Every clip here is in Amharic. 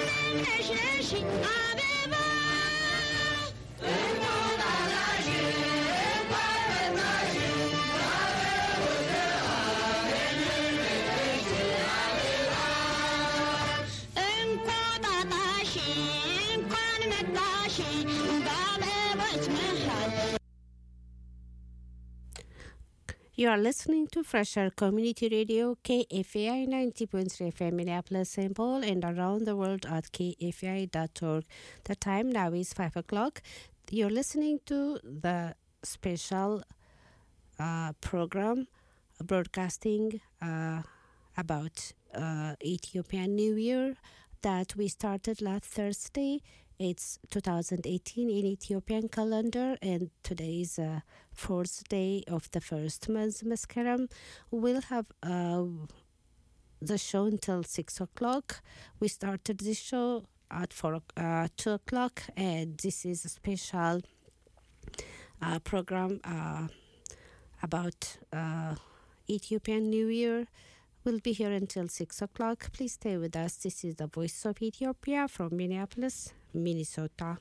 You are listening to Fresher Community Radio, KFAI 90.3 FM, Minneapolis, St. Paul, and around the world at kfai.org. The time now is 5 o'clock. You're listening to the special uh, program broadcasting uh, about uh, Ethiopian New Year that we started last Thursday. It's 2018 in Ethiopian calendar, and today is uh, fourth day of the first month, Mascaram. We'll have uh, the show until six o'clock. We started the show at four uh, two o'clock, and this is a special uh, program uh, about uh, Ethiopian New Year. We'll be here until 6 o'clock. Please stay with us. This is the Voice of Ethiopia from Minneapolis, Minnesota.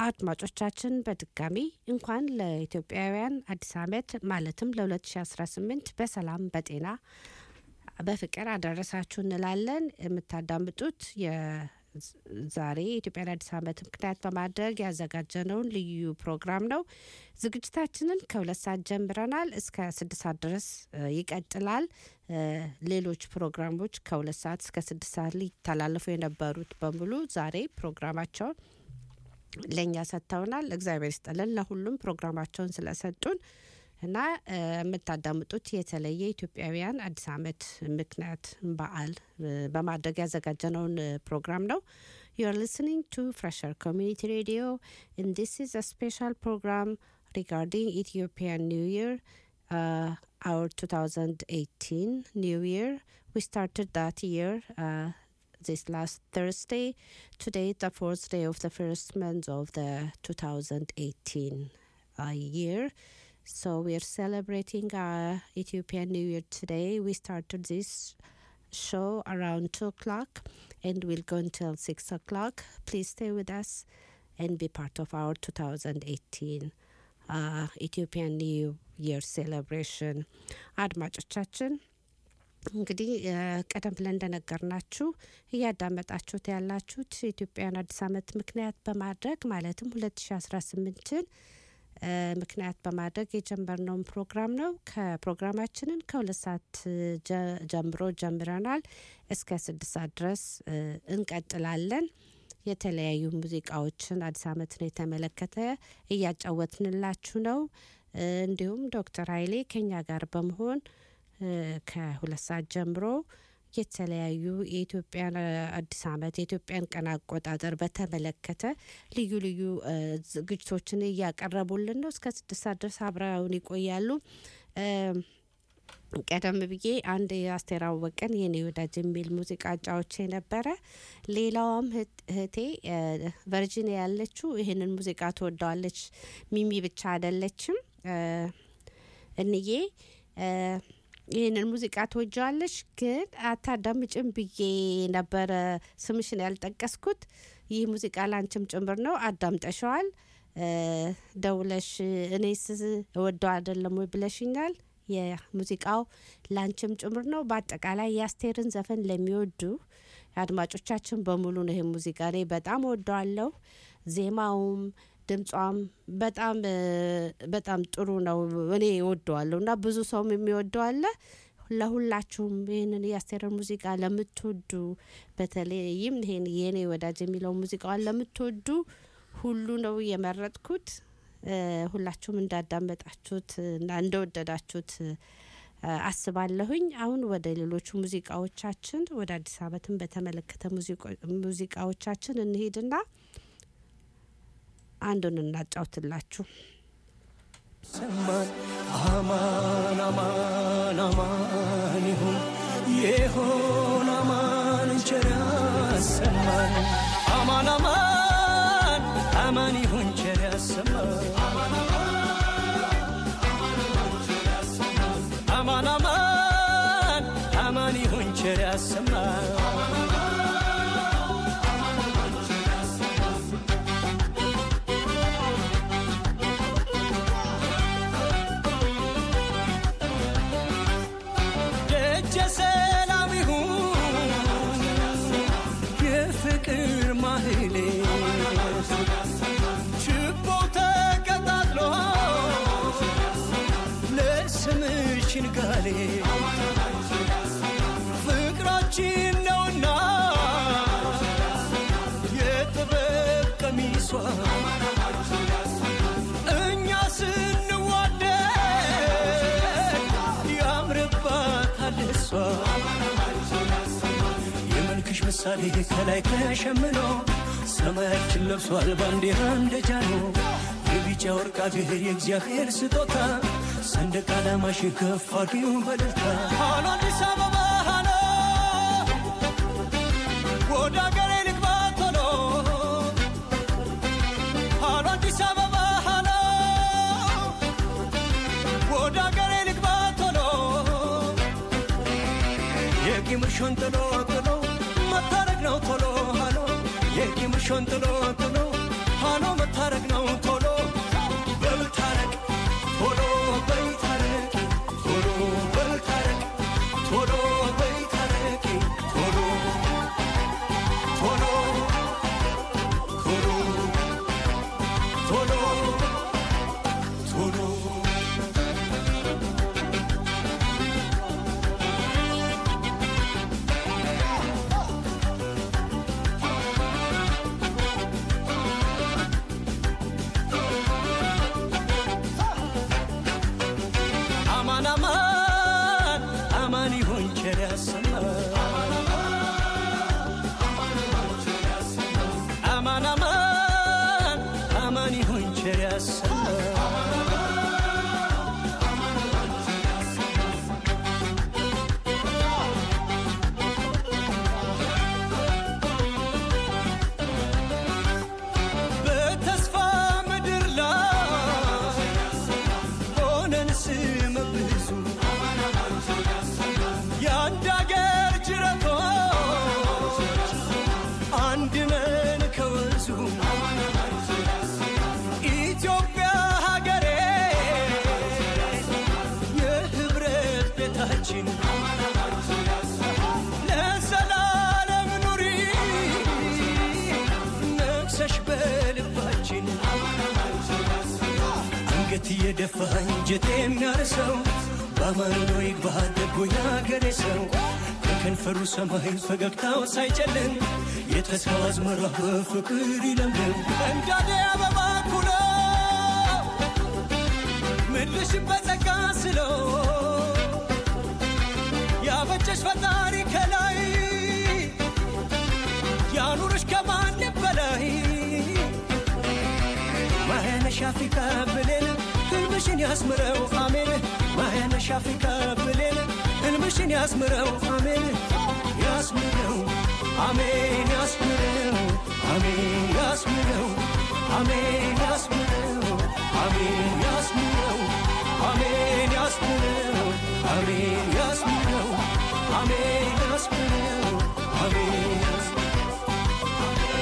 አድማጮቻችን በድጋሚ እንኳን ለኢትዮጵያውያን አዲስ ዓመት ማለትም ለ2018 በሰላም በጤና በፍቅር አደረሳችሁ እንላለን። የምታዳምጡት ዛሬ የኢትዮጵያን አዲስ ዓመት ምክንያት በማድረግ ያዘጋጀነውን ልዩ ፕሮግራም ነው። ዝግጅታችንን ከሁለት ሰዓት ጀምረናል። እስከ ስድስት ሰዓት ድረስ ይቀጥላል። ሌሎች ፕሮግራሞች ከሁለት ሰዓት እስከ ስድስት ሰዓት ሊተላለፉ የነበሩት በሙሉ ዛሬ ፕሮግራማቸውን ለእኛ ሰጥተውናል። እግዚአብሔር ይስጥልን ለሁሉም ፕሮግራማቸውን ስለሰጡን እና የምታዳምጡት የተለየ ኢትዮጵያውያን አዲስ ዓመት ምክንያት በዓል በማድረግ ያዘጋጀነውን ፕሮግራም ነው። You are listening to Fresher Community Radio, and this is a special program regarding Ethiopian New Year, uh, our 2018 New Year. We started that year uh, this last Thursday. Today, the fourth day of the first month of the 2018 uh, year. So we are celebrating our Ethiopian New Year today. We started this show around 2 o'clock and we'll go until 6 o'clock. Please stay with us and be part of our 2018 uh, Ethiopian New Year celebration. አድማጮቻችን እንግዲህ ቀደም ብለን እንደነገርናችሁ እያዳመጣችሁት ያላችሁት የኢትዮጵያን አዲስ ዓመት ምክንያት በማድረግ ማለትም 2018ን ምክንያት በማድረግ የጀመርነውን ፕሮግራም ነው። ከፕሮግራማችንን ከሁለት ሰዓት ጀምሮ ጀምረናል። እስከ ስድስት ሰዓት ድረስ እንቀጥላለን። የተለያዩ ሙዚቃዎችን አዲስ ዓመትን የተመለከተ እያጫወትንላችሁ ነው። እንዲሁም ዶክተር ኃይሌ ከኛ ጋር በመሆን ከሁለት ሰዓት ጀምሮ የተለያዩ የኢትዮጵያን አዲስ ዓመት የኢትዮጵያን ቀን አቆጣጠር በተመለከተ ልዩ ልዩ ዝግጅቶችን እያቀረቡልን ነው። እስከ ስድስት ሰዓት ድረስ አብረውን ይቆያሉ። ቀደም ብዬ አንድ የአስቴር አወቀን የኔ ወዳጅ የሚል ሙዚቃ ጫዎቼ ነበረ። ሌላዋም እህቴ ቨርጂኒያ ያለችው ይህንን ሙዚቃ ትወደዋለች። ሚሚ ብቻ አይደለችም። እንዬ ይህንን ሙዚቃ ትወጀዋለች፣ ግን አታዳምጭም ብዬ ነበረ ስምሽን ያልጠቀስኩት። ይህ ሙዚቃ ላንቺም ጭምር ነው። አዳምጠሸዋል። ደውለሽ እኔስ እወደው አይደለም ወይ ብለሽኛል። የሙዚቃው ላንቺም ጭምር ነው። በአጠቃላይ የአስቴርን ዘፈን ለሚወዱ አድማጮቻችን በሙሉ ነው። ይህ ሙዚቃ እኔ በጣም እወደዋለሁ። ዜማውም ድምጿም በጣም በጣም ጥሩ ነው። እኔ እወደዋለሁ እና ብዙ ሰውም የሚወደው አለ። ለሁላችሁም ይህንን የአስቴርን ሙዚቃ ለምትወዱ በተለይም ይሄን የኔ ወዳጅ የሚለው ሙዚቃዋን ለምትወዱ ሁሉ ነው የመረጥኩት። ሁላችሁም እንዳዳመጣችሁት እና እንደወደዳችሁት አስባለሁኝ። አሁን ወደ ሌሎቹ ሙዚቃዎቻችን ወደ አዲስ ዓመትን በተመለከተ ሙዚቃዎቻችን እንሄድና አንዱን እናጫውትላችሁ። ሰማን አማን አማን አማን ይሁን የሆን አማን ቸር ያሰማን አማን አማን አማን ይሁን ቸር ያሰማን አማን አማን አማን ይሁን ቸር ያሰማን ደጀ ሰላም ይሁን የፍቅር ማህሌ ችቦ ተቀጣጥሎ ለስምሽ ንጋሌ ፍቅራችን ነውና የጥበብ ቀሚሷ እኛ ስንዋደድ ያምርባታል እሷ የመልክሽ ምሳሌ ከላይ ተሸምኖ ሰማያችን ለብሷል ባንዲራ እንደ ጃኖ የቢጫ ወርቅ አገር የእግዚአብሔር ስጦታ ሰንደቅ ዓላማሽ ከፍ አድርጊው በደስታ ሃሎ አዲስ አበባ ሃሎ ወደ አገሬ ልግባ ቶሎ ሃሎ አዲስ አበባ ሃሎ ወደ አገሬ ልግባ ቶሎ የቂምሽን ጥሎ ጥሎ መታረቅ ነው ቶሎ ሃሎ የቂምሽን ጥሎ ጥሎ ሃሎ መታረቅ አማን አማን ይሁን ቸር ያሰማን አማን አማን አማን ይሁን ቸር ያሰማን በተስፋ ምድር ላይ ሆነን ስመ ብዙ የአንድ አገር ጅረቶች አንድ ነን ከወንዙ ኢትዮጵያ ሀገሬ የህብረት ቤታችን ለዘላለም ኑሪ ነግሰሽ በልባችን አንገት እየደፋ እንጀት የሚያርሰው በአማን ነው ይግባ ደጎ የአገሬ ሰው ከከንፈሩ ሰማይ ፈገግታው ሳይጨልም የተስፋው አዝመራ በፍቅር ይለምልም እንዳደ አበባ ኩሎ ምድርሽን በጸጋ ስለው ያበጀሽ ፈጣሪ ከላይ ያኑርሽ ከማንም በላይ ማያነሽ አፍሪካ ብሌን ህልምሽን ያስምረው አሜን ማያነሽ አፍሪካ ብሌን ህልምሽን ያስምረው አሜን ያስምረው አሜን ያስምረው አሜን ያስምረው አሜን ያስምረው አሜን ያስምረው አሜን ያስምረው አሜን ያስምረው አሜን ያስምረው አሜን ያስምረው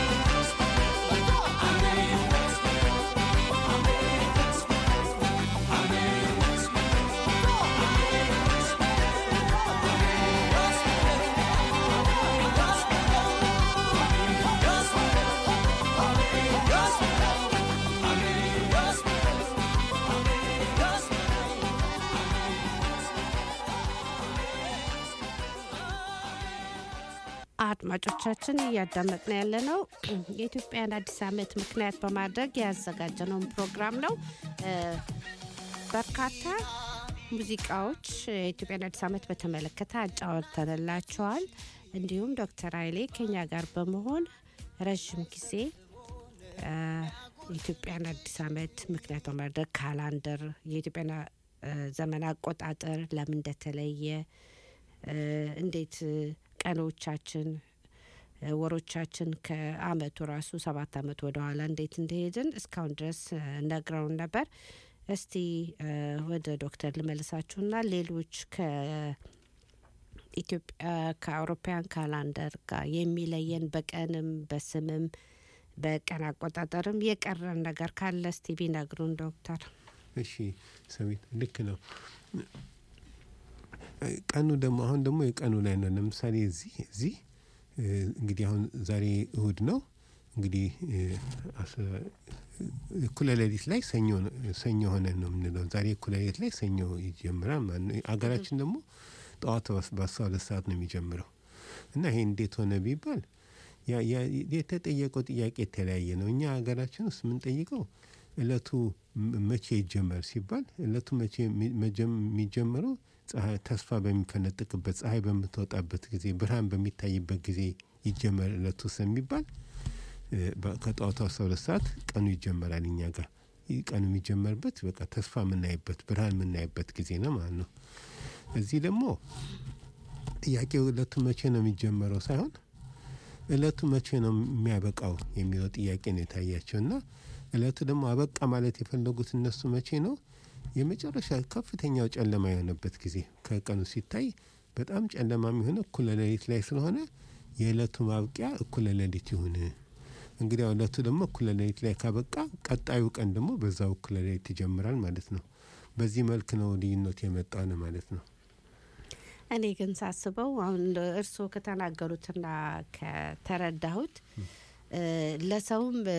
አድማጮቻችን እያዳመጥን ያለ ነው የኢትዮጵያን አዲስ ዓመት ምክንያት በማድረግ ያዘጋጀነውን ፕሮግራም ነው። እ፣ በርካታ ሙዚቃዎች የኢትዮጵያን አዲስ ዓመት በተመለከተ አጫወተንላቸዋል። እንዲሁም ዶክተር ኃይሌ ከኛ ጋር በመሆን ረዥም ጊዜ እ፣ የኢትዮጵያን አዲስ ዓመት ምክንያት በማድረግ ካላንደር የኢትዮጵያን እ፣ ዘመን አቆጣጠር ለምን እንደተለየ እ፣ እንዴት እ፣ ቀኖቻችን እ፣ ወሮቻችን ከአመቱ ራሱ ሰባት አመት ወደኋላ እንዴት እንደሄድን እስካሁን ድረስ እ፣ ነግረውን ነበር። እስቲ እ፣ ወደ ዶክተር ልመልሳችሁና ሌሎች ከኢትዮጵያ ከአውሮፓውያን ካላንደር ጋር የሚለየን በቀንም በስምም በቀን አቆጣጠርም የቀረን ነገር ካለ እስቲ ቢነግሩን ዶክተር። እሺ ሰዊት ልክ ነው። ቀኑ ደግሞ አሁን ደግሞ የቀኑ ላይ ነው። ለምሳሌ እዚህ እዚህ እ፣ እንግዲህ አሁን ዛሬ እሁድ ነው። እንግዲህ እ፣ አስ- እኩለ ሌሊት ላይ ሰኞ ነው- ሰኞ ሆነን ነው የምንለው። ዛሬ እኩለ ሌሊት ላይ ሰኞ ይጀምራል ማለት ነው። አገራችን ደግሞ ጠዋት በስ- በአስራ ሁለት ሰዓት ነው የሚጀምረው እና ይሄ እንዴት ሆነ ቢባል ያ- ያ- የተጠየቀው ጥያቄ የተለያየ ነው። እኛ ሀገራችን ውስጥ የምንጠይቀው እለቱ ም- መቼ ይጀመር ሲባል እለቱ መቼ የሚ- መጀም- የሚጀምረው ፀሐይ ተስፋ በሚፈነጥቅበት ፀሐይ በምትወጣበት ጊዜ ብርሃን በሚታይበት ጊዜ ይጀመር እለቱ ስለሚባል እ፣ በ- ከጠዋቱ አስራ ሁለት ሰዓት ቀኑ ይጀመራል እኛ ጋር ይህ ቀኑ የሚጀመርበት በቃ ተስፋ የምናይበት ብርሃን የምናይበት ጊዜ ነው ማለት ነው። እዚህ ደግሞ ጥያቄው እለቱ መቼ ነው የሚጀመረው ሳይሆን እለቱ መቼ ነው የሚያበቃው የሚለው ጥያቄ ነው የታያቸው እና እለቱ ደግሞ አበቃ ማለት የፈለጉት እነሱ መቼ ነው የመጨረሻ ከፍተኛው ጨለማ የሆነበት ጊዜ ከቀኑ ሲታይ በጣም ጨለማ የሚሆነ እኩለ ሌሊት ላይ ስለሆነ የእለቱ ማብቂያ እኩለ ሌሊት ይሁን። እንግዲህ እለቱ ደግሞ እኩለ ሌሊት ላይ ካበቃ ቀጣዩ ቀን ደግሞ በዛው እኩለ ሌሊት ይጀምራል ማለት ነው። በዚህ መልክ ነው ልዩነት የመጣ ነው ማለት ነው። እኔ ግን ሳስበው አሁን እንደ እርስዎ ከተናገሩትና ከተረዳሁት እ፣ ለሰውም እ፣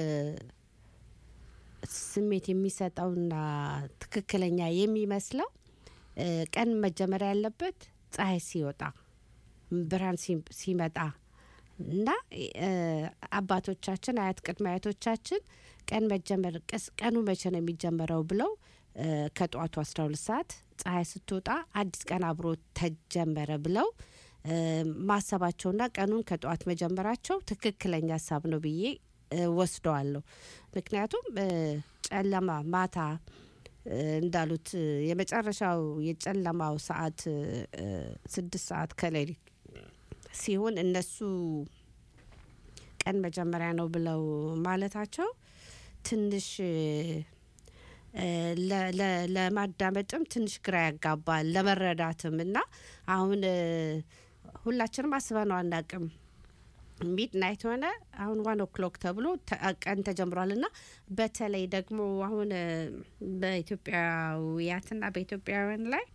ስሜት የሚሰጠውና ትክክለኛ የሚመስለው እ፣ ቀን መጀመሪያ ያለበት ፀሐይ ሲወጣ ብርሃን ሲ- ሲመጣ እና እ፣ አባቶቻችን አያት ቅድመ አያቶቻችን ቀን መጀመር ቀስ ቀኑ መቼ ነው የሚጀመረው ብለው እ፣ ከጠዋቱ 12 ሰዓት ፀሐይ ስትወጣ አዲስ ቀን አብሮ ተጀመረ ብለው እ፣ ማሰባቸውና ቀኑን ከጠዋት መጀመራቸው ትክክለኛ ሀሳብ ነው ብዬ እ፣ ወስደዋለሁ። ምክንያቱም እ፣ ጨለማ ማታ እ፣ እንዳሉት እ፣ የመጨረሻው የጨለማው ሰዓት እ፣ እ፣ ስድስት ሰዓት ከሌሊት ሲሆን እነሱ ቀን መጀመሪያ ነው ብለው ማለታቸው ትንሽ እ፣ ለ- ለ- ለማዳመጥም ትንሽ ግራ ያጋባል ለመረዳትም እና አሁን እ፣ ሁላችንም አስበነው አናቅም ሚድ ናይት ሆነ አሁን ዋን ኦክሎክ ተብሎ ተ- ቀን ተጀምሯል እና በተለይ ደግሞ አሁን እ፣ በኢትዮጵያውያትና በኢትዮጵያውያን ላይ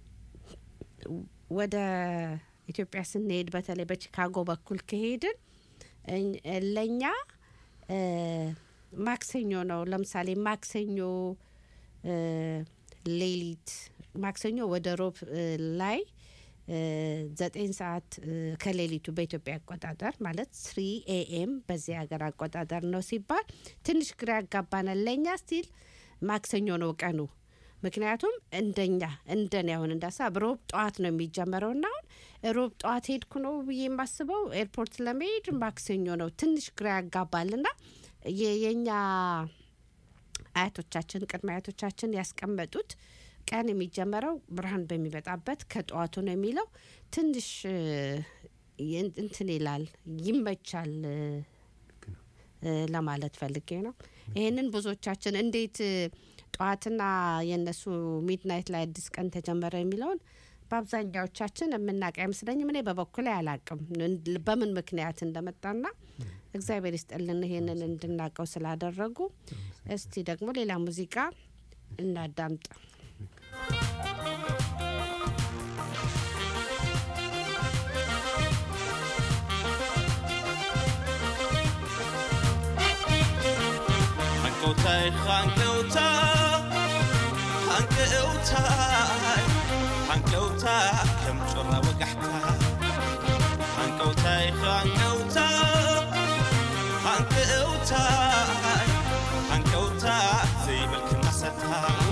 ወደ ኢትዮጵያ ስንሄድ በተለይ በቺካጎ በኩል ከሄድን እኝ- ለእኛ እ፣ ማክሰኞ ነው። ለምሳሌ ማክሰኞ እ፣ ሌሊት ማክሰኞ ወደ ሮብ እ፣ ላይ እ፣ ዘጠኝ ሰዓት እ፣ ከሌሊቱ በኢትዮጵያ አቆጣጠር ማለት ስሪ ኤኤም በዚህ ሀገር አቆጣጠር ነው ሲባል ትንሽ ግራ ያጋባናል። ለእኛ ስቲል ማክሰኞ ነው ቀኑ። ምክንያቱም እንደኛ እንደኔ አሁን እንዳሳብ ሮብ ጠዋት ነው የሚጀመረው እና አሁን ሮብ ጠዋት ሄድኩ ነው ብዬ የማስበው ኤርፖርት ለመሄድ ማክሰኞ ነው። ትንሽ ግራ ያጋባል ና የእኛ አያቶቻችን ቅድመ አያቶቻችን ያስቀመጡት ቀን የሚጀመረው ብርሃን በሚመጣበት ከጠዋቱ ነው የሚለው ትንሽ እ፣ የን- እንትን ይላል ይመቻል እ፣ እ፣ ለማለት ፈልጌ ነው። ይህንን ብዙዎቻችን እንዴት እ፣ ጠዋትና የእነሱ ሚድናይት ላይ አዲስ ቀን ተጀመረ የሚለውን በአብዛኛዎቻችን የምናውቅ አይመስለኝም። እኔ በበኩሌ አላቅም በምን ምክንያት እንደመጣና እግዚአብሔር ይስጥልን ይሄንን እንድናውቀው ስላደረጉ። እስቲ ደግሞ ሌላ ሙዚቃ እናዳምጥ። ሃንቀውታይ ሃንቀውታ ሃንቀውታይ ሃንቀውታ ከም ጮራ ወጋሕታ ሃንቀውታይ ሃንቀውታ ሃንቀውታይ ሃንቀውታ ዘይብልክ መሰታ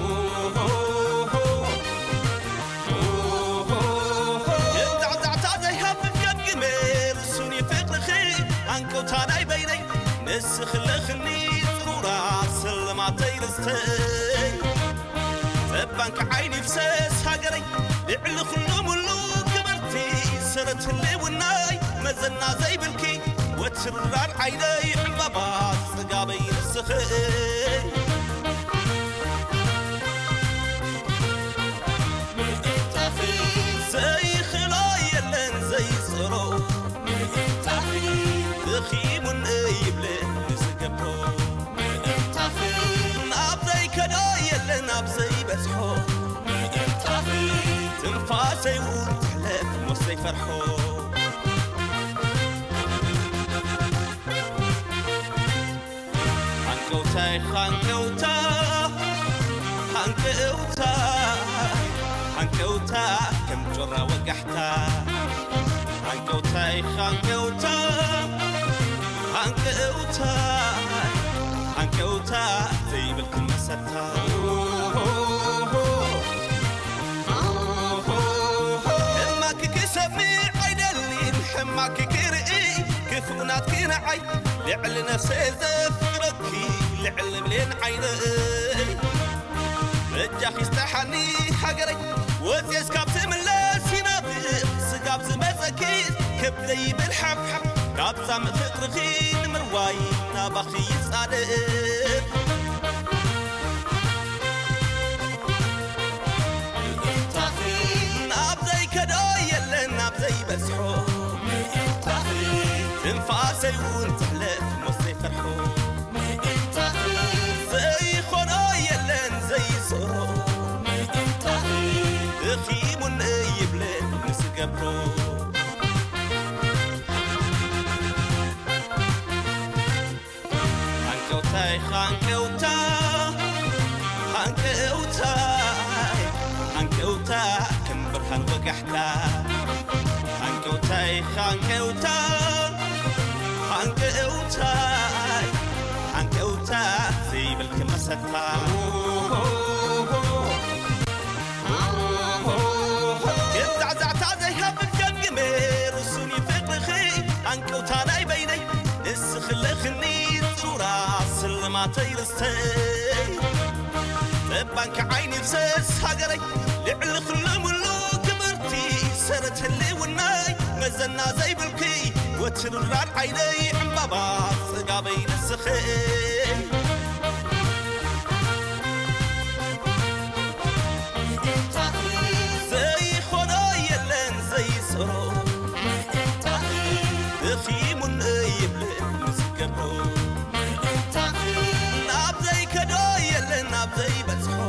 የዛዕዛዕታ ዘይሃብብ ገግሜ ርሱን ይፍቅርኺ ሃንቀውታ ናይ በይነይ ንስኽልኽኒ ፅሩራ ስልማተይ ርስተይ ዘባንኪ ዓይኒ ፍሰስ ሃገረይ ልዕሊ ኩሉ ሙሉ ክበርቲ ሰረት ህልውናይ መዘና ዘይብልኪ ወትርራር ዓይነይ ዕምባባት ጽጋበይ ንስኽይ ዘይኽሎ የለን ዘይፅሮ እኺሙን ይብልን ንዝገብሮ ናብ ዘይከዶ የለን ናብ ዘይበፅሖ ትንፋሰይ እውን ትሕለፍ ሞት ዘይፈርሖ ሃንቀውታይ ሃንቀውታ ሃንቀውታ ሃንቀውታ ከም ጮራ ወጋሕታ ሃንቀውታይ ሃንቀውታ ሃንቀውታ ሃንቀውታ ዘይብልክን መሰታ ሕማክ ክሰምዕ ኣይደሊን ሕማክ ክርኢ ክፉእናት ክነዓይ ልዕሊ ነፍሰይ ዘፍቅረኪ ልዕሊ ብሌን ዓይነይ እጃኺ ዝተሓኒ ሃገረይ ወፅስ ካብ ትምለስ ይነብር ስጋብ ዝመፀኪ ከብ ዘይብል ሓብሓብ ካብዛ ምፍቅርኺ ንምርዋይ ናባኺ ይፃድር ናብ ዘይከዶ የለን ናብ ዘይበዝሖ ትንፋሰይ እውን ትሕለፍ ሞት ዘይፈርሖ ዘይኮኖ የለን ዘይፅሮ እኺሙን ይብልን ንስገብሮ ሃንቀውታይ ሃንቀውታ ሃንቀውታይ ሃንቀውታ ከም ብርሃን ወጋሕታ ሃንቀውታይ ሃንቀውታ መታ የዛዕዛዕታ ዘይሃብን ገምግሜ ርሱን ይፍቅርኺ አንቅውታ ናይ በይነይ ንስኽለኽኒ ፅሩራ ስልማተይ ርስተይ ጠባንኪ ዓይኒ ብሰስ ሃገረይ ልዕሊ ኩሉ ሙሉ ክብርቲ ሰረት ህልውናይ መዘና ዘይብልኪ ወትርራን ዓይነይ ዕምባባ ጽጋበይ ንስኽይ ዘይኾኖ የለን ዘይሰሮ እኺሙን ይብልን ምስገብሮ ናብ ዘይከዶ የለን ናብ ዘይበጽሖ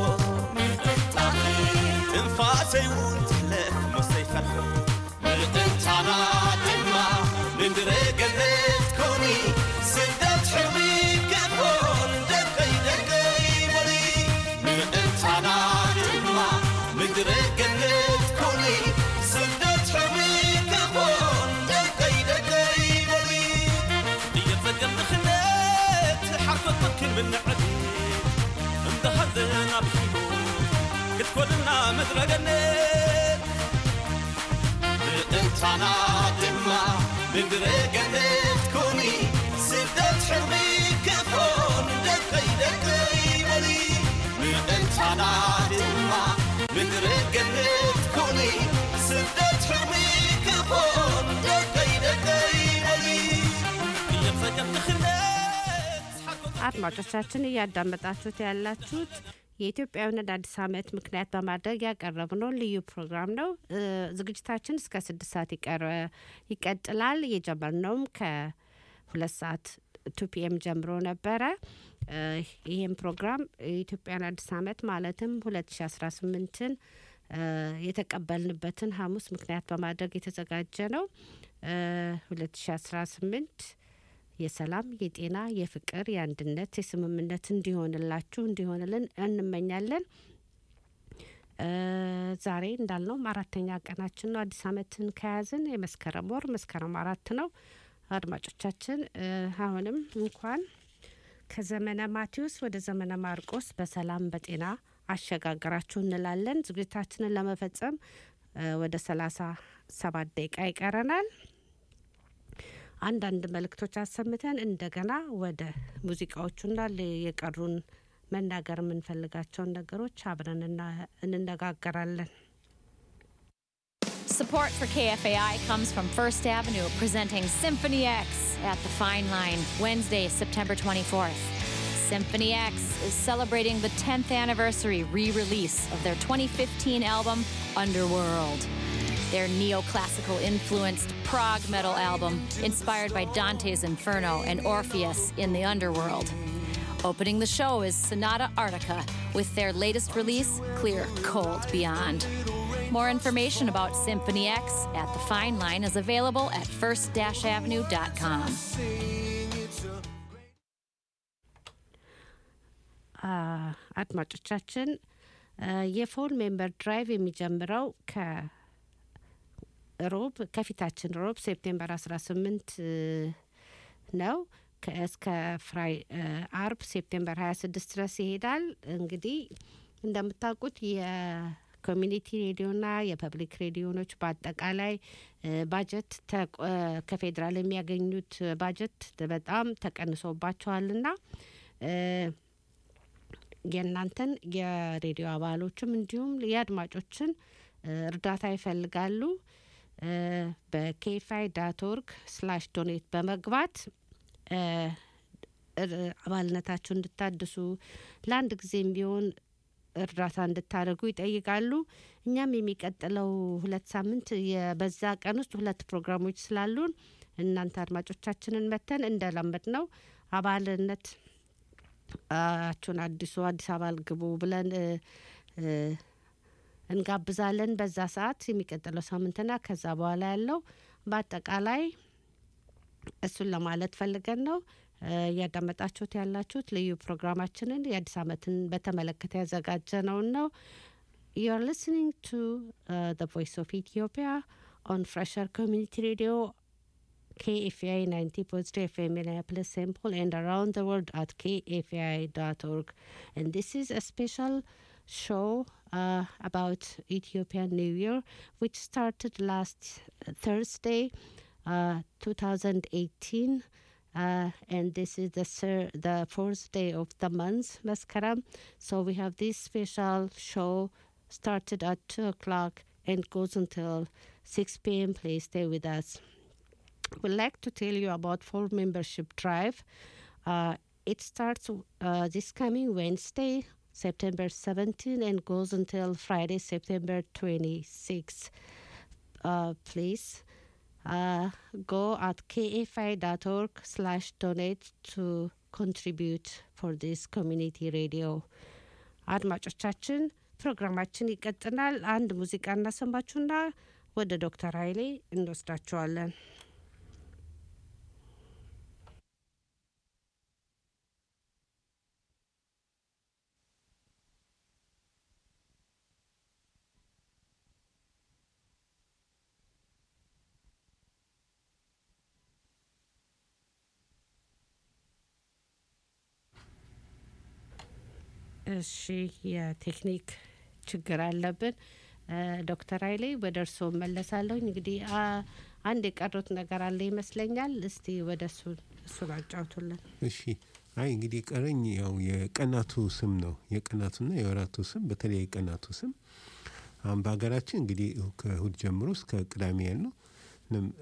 ትንፋሰይ እውን ትሕለፍ መስተይ ፈርሖ ምእንታና ድማ ምድረ ገነት ኮኒ ስደት ሕርቢ ገፎን ደቀይ ደቀይ በሊ ምእንታና ድማ ምድረ ገነት ኮኒ ስደት ሕርቢ ገፎን ደቀይ ደቀይ በሊ እየጸገም ንኽነት ሓርኮት መክን ብንዕድ እንተሃዘና ብሒሉ ክትኮልና ምድረ ገነት ምእንታና ድማ ምድረ ገነት ኮኒ ስደት ሕርቢ ክፎን ደቀይ ደቀይ በሊ ምእንታና ድማ ምድረ ገነት ኮኒ ስደት ሕርቢ ክፎን ደቀይ ደቀይ በሊ እየጸገም ንኽነት ሓርኮት አድማጮቻችን እያዳመጣችሁት ያላችሁት የኢትዮጵያውያን አዲስ ዓመት ምክንያት በማድረግ ያቀረብነው ልዩ ፕሮግራም ነው። እ፣ ዝግጅታችን እስከ ስድስት ሰዓት ይቀረ- ይቀጥላል። የጀመርነውም ከሁለት ሰዓት ቱ ፒኤም ጀምሮ ነበረ። እ፣ ይህም ፕሮግራም የኢትዮጵያን አዲስ ዓመት ማለትም ሁለት ሺ አስራ ስምንትን የተቀበልንበትን ሐሙስ ምክንያት በማድረግ የተዘጋጀ ነው። ሁለት ሺ አስራ ስምንት የሰላም፣ የጤና፣ የፍቅር፣ የአንድነት፣ የስምምነት እንዲሆንላችሁ እንዲሆንልን እንመኛለን። እ፣ ዛሬ እንዳልነውም አራተኛ ቀናችን ነው። አዲስ ዓመትን ከያዝን የመስከረም ወር መስከረም አራት ነው። አድማጮቻችን እ፣ አሁንም እንኳን ከዘመነ ማቴዎስ ወደ ዘመነ ማርቆስ በሰላም በጤና አሸጋግራችሁ እንላለን። ዝግጅታችንን ለመፈጸም እ፣ ወደ ሰላሳ ሰባት ደቂቃ ይቀረናል። አንዳንድ መልእክቶች አሰምተን እንደገና ወደ ሙዚቃዎቹና ል- የቀሩን መናገር የምንፈልጋቸውን ነገሮች አብረን እና- እንነጋገራለን። Support for KFAI comes from First Avenue, presenting Symphony X at the Fine Line, Wednesday, September 24th. Symphony X is celebrating the 10th anniversary re release of their 2015 album, Underworld. Their neoclassical influenced prog metal album, inspired by Dante's Inferno and Orpheus in the Underworld. Opening the show is Sonata Arctica with their latest release, Clear Cold Beyond. More information about Symphony X at the Fine Line is available at first-avenue.com. አ፣ አድማጮቻችን አ፣ የፎን ሜምበር ድራይቭ የሚጀምረው ከሮብ ከፊታችን ሮብ ሴፕቴምበር 18 እ፣ ነው ከ- እስከ ፍራይ እ፣ አርብ ሴፕቴምበር 26 ድረስ ይሄዳል። እንግዲህ እንደምታውቁት የኮሚኒቲ ሬዲዮና የፐብሊክ ሬዲዮኖች በአጠቃላይ እ፣ ባጀት ተቆ- እ፣ ከፌዴራል የሚያገኙት ባጀት በጣም ተቀንሶባቸዋልና እ፣ የእናንተን የሬዲዮ አባሎችም እንዲሁም የአድማጮችን እ፣ እርዳታ ይፈልጋሉ። እ፣ በኬፋይ ዳት ኦርግ ስላሽ ዶኔት በመግባት እ፣ እር- አባልነታችሁ እንድታድሱ ለአንድ ጊዜም ቢሆን እርዳታ እንድታደርጉ ይጠይቃሉ። እኛም የሚቀጥለው ሁለት ሳምንት የ- በዛ ቀን ውስጥ ሁለት ፕሮግራሞች ስላሉን እናንተ አድማጮቻችንን መተን እንደለመድ ነው አባልነት አችሁን አዲሱ አዲስ አበባ ግቡ ብለን እ፣ እ፣ እንጋብዛለን። በዛ ሰዓት የሚቀጥለው ሳምንትና ከዛ በኋላ ያለው በአጠቃላይ እሱን ለማለት ፈልገን ነው። እ፣ እያዳመጣችሁት ያላችሁት ልዩ ፕሮግራማችንን የአዲስ ዓመትን በተመለከተ ያዘጋጀነውን ነው። You're listening to uh, the Voice of Ethiopia on Fresher Community Radio KFI 90.3 FM Minneapolis St. Paul and around the world at kfi.org. And this is a special show uh, about Ethiopian New Year, which started last Thursday, uh, 2018. Uh, and this is the thir- the fourth day of the month, Maskaram. So we have this special show started at two o'clock and goes until six p.m. Please stay with us. We'd like to tell you about full membership drive. Uh, it starts uh, this coming Wednesday, September 17, and goes until Friday, September 26. Uh, please uh, go at kfi.org slash donate to contribute for this community radio. አድማጮቻችን ፕሮግራማችን ይቀጥላል። አንድ ሙዚቃ እናሰማችሁና ወደ ዶክተር ኃይሌ እንወስዳችኋለን። እሺ የቴክኒክ ችግር አለብን። ዶክተር ኃይሌ ወደ እርስዎ መለሳለሁኝ። እንግዲህ አ- አንድ የቀሩት ነገር አለ ይመስለኛል። እስቲ ወደ እሱ እሱን አጫውቱልን። እሺ አይ እንግዲህ ቀረኝ ያው የቀናቱ ስም ነው የቀናቱና የወራቱ ስም በተለይ የቀናቱ ስም አሁን በሀገራችን እንግዲህ ከእሁድ ጀምሮ እስከ ቅዳሜ ያለው ንም-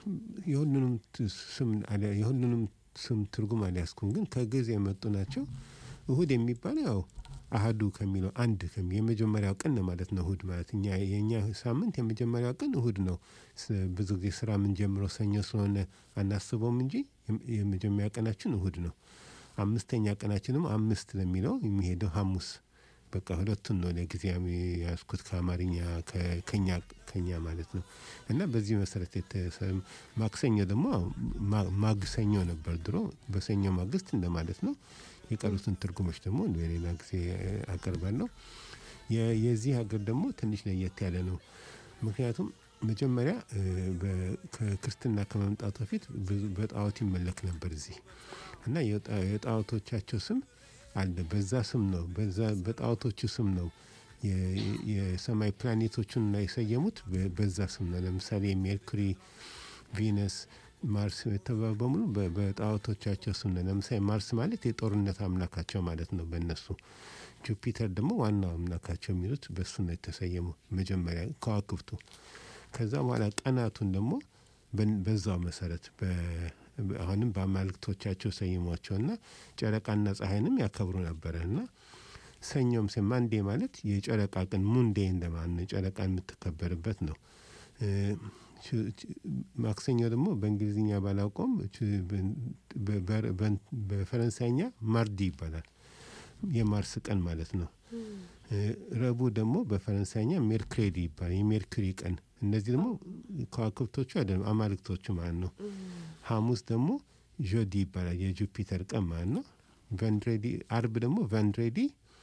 የሁሉንም ት- ስም አልያ- የሁሉንም ስም ትርጉም አልያዝኩም፣ ግን ከግዕዝ የመጡ ናቸው። እሁድ የሚባለው ያው አህዱ ከሚለው አንድ ከሚ የመጀመሪያው ቀን ነው ማለት ነው። እሁድ ማለት እኛ የእኛ ሳምንት የመጀመሪያው ቀን እሁድ ነው። ስ- ብዙ ጊዜ ስራ የምንጀምረው ሰኞ ስለሆነ አናስበውም እንጂ የም- የመጀመሪያ ቀናችን እሁድ ነው። አምስተኛ ቀናችን ደግሞ አምስት ለሚለው የሚሄደው ሐሙስ በቃ ሁለቱን ነው ለጊዜ ያዝኩት ከአማርኛ ከ- ከኛ ከኛ ማለት ነው። እና በዚህ መሰረት የተሰ- ማክሰኞ ደግሞ ማ- ማግሰኞ ነበር ድሮ በሰኞ ማግስት እንደማለት ነው። የቀሩትን ትርጉሞች ደግሞ በሌላ ጊዜ አቀርባለሁ። የ- የዚህ ሀገር ደግሞ ትንሽ ለየት ያለ ነው። ምክንያቱም መጀመሪያ እ፣ በ- ከክርስትና ከመምጣቱ በፊት ብዙ በጣዖት ይመለክ ነበር እዚህ እና የጣ- የጣዖቶቻቸው ስም አለ። በዛ ስም ነው በዛ በጣዖቶቹ ስም ነው የ- የሰማይ ፕላኔቶቹን እና የሰየሙት በ- በዛ ስም ነው። ለምሳሌ ሜርኩሪ፣ ቪነስ፣ ማርስ የተባሉ በሙሉ በ- በጣዖቶቻቸው ስም ነው። ለምሳሌ ማርስ ማለት የጦርነት አምላካቸው ማለት ነው በእነሱ። ጁፒተር ደግሞ ዋናው አምላካቸው የሚሉት በሱ ነው የተሰየሙ መጀመሪያ ከዋክብቱ። ከዛ በኋላ ቀናቱን ደግሞ በን- በዛው መሰረት በ- አሁንም በአማልክቶቻቸው ሰይሟቸውና ጨረቃና ፀሐይንም ያከብሩ ነበረ እና ሰኞም ስ ማንዴ ማለት የጨረቃ ቀን ሙንዴ እንደማለት ነው። ጨረቃ የምትከበርበት ነው። እ፣ ች- ች- ማክሰኞ ደግሞ በእንግሊዝኛ ባላውቀውም ች- በ- በ- በ- በፈረንሳይኛ ማርዲ ይባላል። የማርስ ቀን ማለት ነው። እ፣ ረቡዕ ደግሞ በፈረንሳይኛ ሜርክሬዲ ይባላል። የሜርኩሪ ቀን። እነዚህ ደግሞ ከዋክብቶቹ አይደለም አማልክቶቹ ማለት ነው። ሐሙስ ደግሞ ዦዲ ይባላል የጁፒተር ቀን ማለት ነው። ቨንድሬዲ አርብ ደግሞ ቨንድሬዲ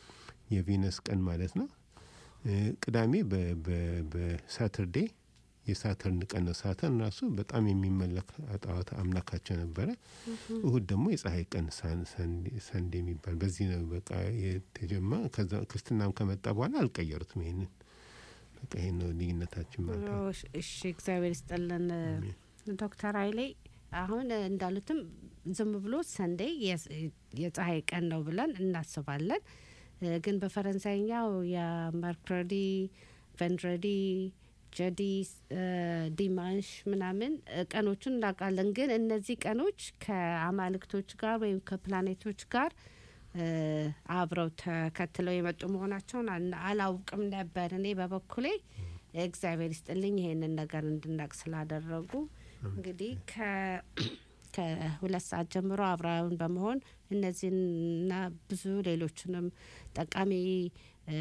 የቬነስ ቀን ማለት ነው። እ፣ ቅዳሜ በ- በ- በሳተርዴ የሳተርን ቀን ነው። ሳተርን ራሱ በጣም የሚመለክ ጣዖት አምላካቸው ነበረ። እሁድ ደግሞ የፀሐይ ቀን ሳን- ሰንዴ- ሰንዴ የሚባል በዚህ ነው በቃ የተጀማ ከዛ ክርስትናም ከመጣ በኋላ አልቀየሩትም። ይሄንን በቃ ይሄን ነው ልዩነታችን ማለት ነው። እሺ፣ እሺ፣ እግዚአብሔር ይስጥልን ዶክተር ኃይሌ። አሁን እንዳሉትም ዝም ብሎ ሰንዴ የስ- የፀሐይ ቀን ነው ብለን እናስባለን። እ፣ ግን በፈረንሳይኛው የመርክረዲ ቨንድረዲ ጀዲ እ፣ ዲማንሽ ምናምን እ፣ ቀኖቹን እናውቃለን። ግን እነዚህ ቀኖች ከአማልክቶች ጋር ወይም ከፕላኔቶች ጋር እ፣ አብረው ተከትለው የመጡ መሆናቸውን አና- አላውቅም ነበር። እኔ በበኩሌ እግዚአብሔር ይስጥልኝ ይሄንን ነገር እንድናቅ ስላደረጉ። እንግዲህ ከ- ከሁለት ሰዓት ጀምሮ አብረውን በመሆን እነዚህንና ብዙ ሌሎችንም ጠቃሚ እ፣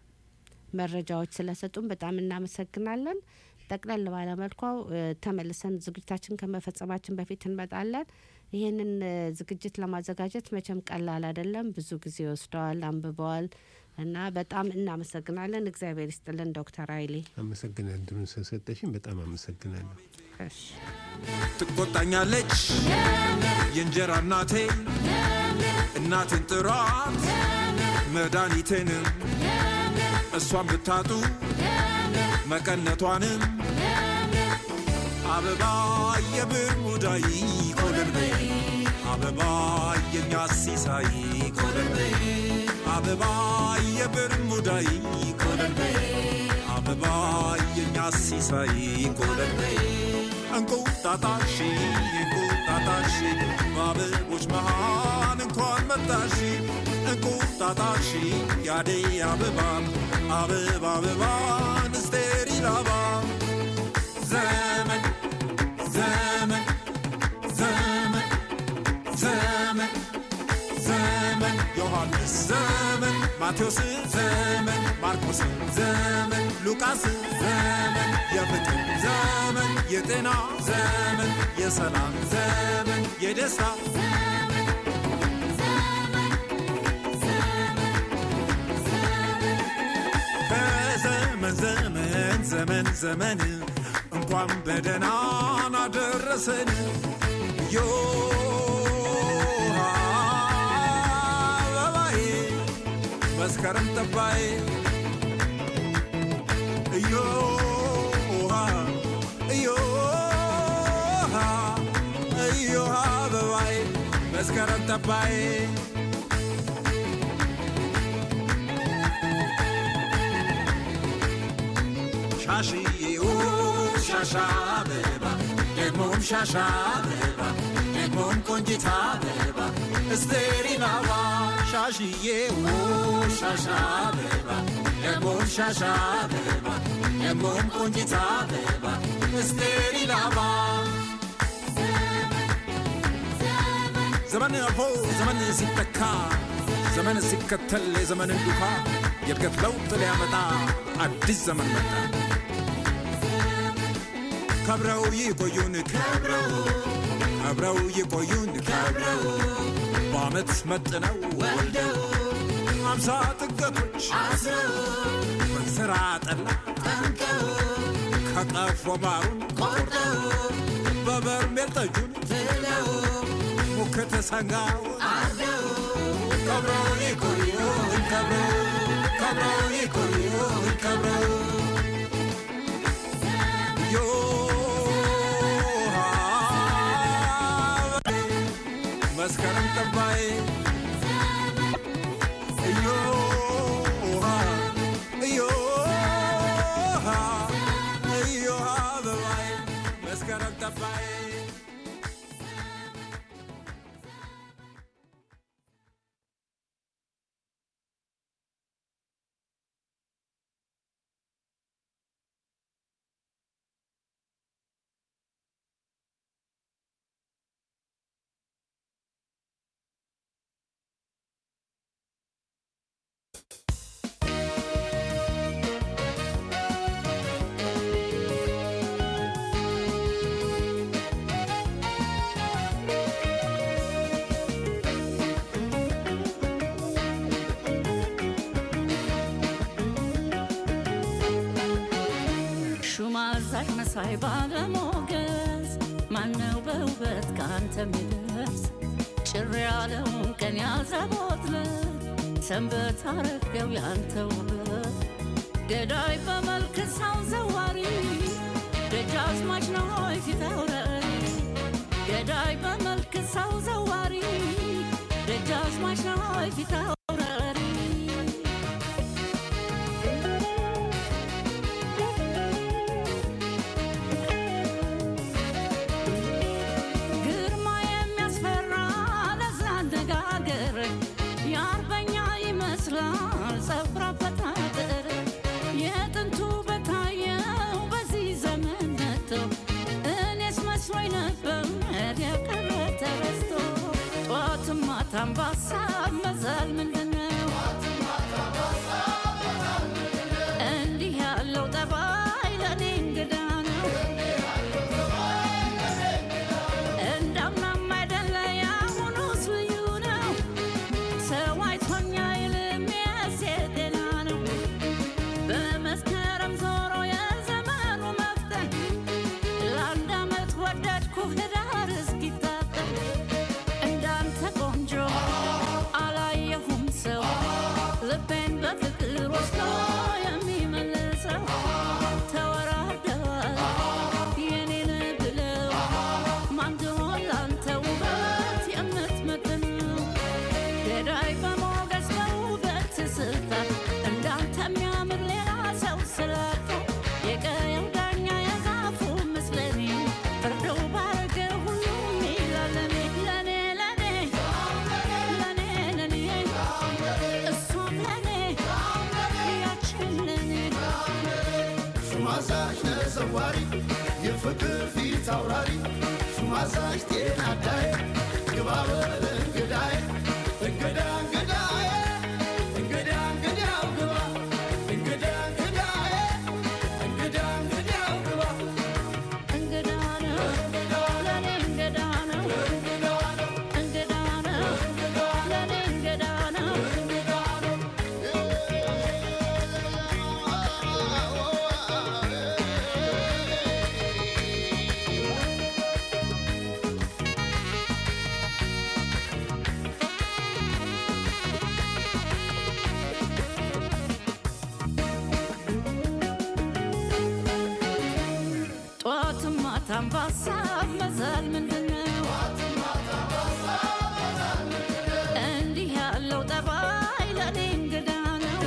መረጃዎች ስለሰጡን በጣም እናመሰግናለን። ጠቅለል ባለመልኳ እ፣ ተመልሰን ዝግጅታችን ከመፈጸማችን በፊት እንመጣለን። ይህንን እ፣ ዝግጅት ለማዘጋጀት መቼም ቀላል አይደለም። ብዙ ጊዜ ወስደዋል፣ አንብበዋል። እና በጣም እናመሰግናለን። እግዚአብሔር ይስጥልን ዶክተር ኃይሌ። አመሰግናለሁ። እድሉን ስለሰጠሽኝ በጣም አመሰግናለሁ። እሺ ትቆጣኛለች የእንጀራ እናቴ እናቴን ጥሯት መድኃኒቴንም እሷን ብታጡ መቀነቷንም አበባ የብር ሙዳይ ኮለል በይ አበባ የኛ ሲሳይ ኮለል በይ አበባ የብር ሙዳይ ኮለል በይ አበባ የኛ ሲሳይ ኮለል በይ እንቁጣጣሽ እንቁጣጣሽ በአበቦች መሃል እንኳን መጣሽ እንቁጣጣሽ ያደይ አበባን አበባ አበባን ስቴሪል አበባ ዘመን ዘመን ዘመን ዘመን ዘመን ዮሐንስ ዘመን ማቴዎስ ዘመን ማርቆስ ዘመን ሉቃስ ዘመን የፍቅር ዘመን የጤና ዘመን የሰላም ዘመን የደስታ ከዘመን ዘመን ዘመን ዘመን እንኳን በደህና አደረሰን ዮሃ አበባዬ መስከረም ጠባዬ እዮሃ እዮሃ እዮሃ አበባዬ መስከረም ጠባዬ ሻሽዬ ሻሻ አበባ ደግሞም ሻሻ አበባ ደግሞም ቆንጂት አበባ እስቴሪን አበባ ሻሽዬ ሻሻ አበባ ደግሞም ሻሻ አበባ ደግሞም ቆንጂት አበባ እስቴሪን አበባ ዘመን አልፎ ዘመን ሲተካ ዘመን ሲከተል የዘመንን ዱካ የእድገት ለውጥ ሊያመጣ አዲስ ዘመን መጣ። ከብረው ይቆዩን ከብረው ከብረው ይቆዩን ከብረው በአመት መጥነው ወልደው አምሳ ጥገቶች አስረው በስራ ጠላ ጠምቀው ከቀፎ ማሩን ቆርጠው በበርሜል ጠጁን ፍለው ሙክት ሰንጋው አርደው ከብረው ይቆዩን ከብረው ከብረው ይቆዩን ከብረው መስከረም ጠባይ እዮሃ እዮሃ እዮሃ አበባይ መስከረም ጠባይ ሹም አዛዥ መሳይ ባለሞገስ ማነው በውበት ከአንተ የሚደርስ ጭር ያለውን ቀን ያዘቦትለት ሰንበት አረገው ያንተ ውበት ገዳይ በመልክ ሰው ዘዋሪ ደጃዝማች ነው ሆይ ፊት አውራሪ ገዳይ በመልክ ሰው ዘዋሪ ደጃዝማች ነው ሆይ ፊት አውራሪ ግርማ የሚያስፈራ ለዛ አነጋገር የአርበኛ ይመስላል ጸጉር አበጣጠር የጥንቱ በታየው በዚህ ዘመን መጥቶ እኔስ መስሎኝ ነበር የቀረ ተረስቶ ጠዋትም ማታም በሀሳብ መዛል ምንድን ነው እንዲህ ያለው ጠባይ ለእኔ እንግዳ ነው እንዳምናም አይደለ ያሁኑስ ልዩ ነው ሰው አይቶኛ ይልም የሴት ሹማዛሽ ነዘዋሪ የፍቅር ፊት አውራሪ ሹማዛሽ ጤና አዳዬ ግባ በል እንግዳዬ እንግዳ እንግዳዬ እንግዳ እንግዳው ግባ እንግዳ እንግዳዬ እንግዳ እንግዳው ግባ እንግዳ ነው ለኔ እንግዳ ነው እንግዳ ነው ለኔ እንግዳ ነው ጠዋትም ማታም በሀሳብ መዛል ምንድን ነው? እንዲህ ያለው ጠባይ ለኔ እንግዳ ነው።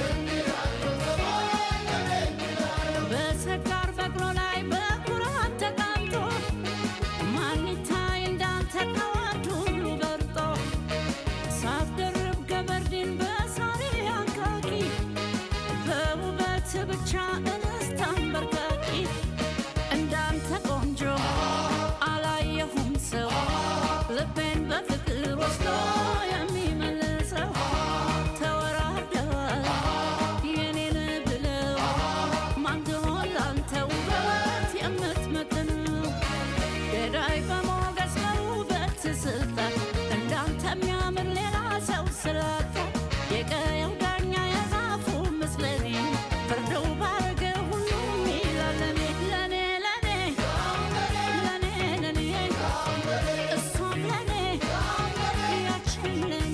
በሰካር በቅሎ ላይ በኩራት ተቀምጦ ማን ይታይ እንዳንተ ከወንድ ሁሉ በልጦ ሳትደርብ ገበርዲን በሳሪ አንቃቂ በውበት ብቻ እንስት አንበርካቂ እንዳንተ ቆንጆ አላየሁም ሰው ልቤን በፍቅር ወስዶ የሚመልሰው ተወራርደዋል የኔን ብለው ማንድሆን ላንተ ውበት የምትመጥነው ገዳይ በሞገስ በውበት ስልጣን እንዳንተ የሚያምር ሌላ ሰው ስላጣ የቀየው ዳኛ የዛፉ ምስለኔ ፍርደው ባረገ ሁሉም ይላል ለኔ ለኔ ለኔ ለኔ ለኔ እሷም ለኔ ያችን ለኔ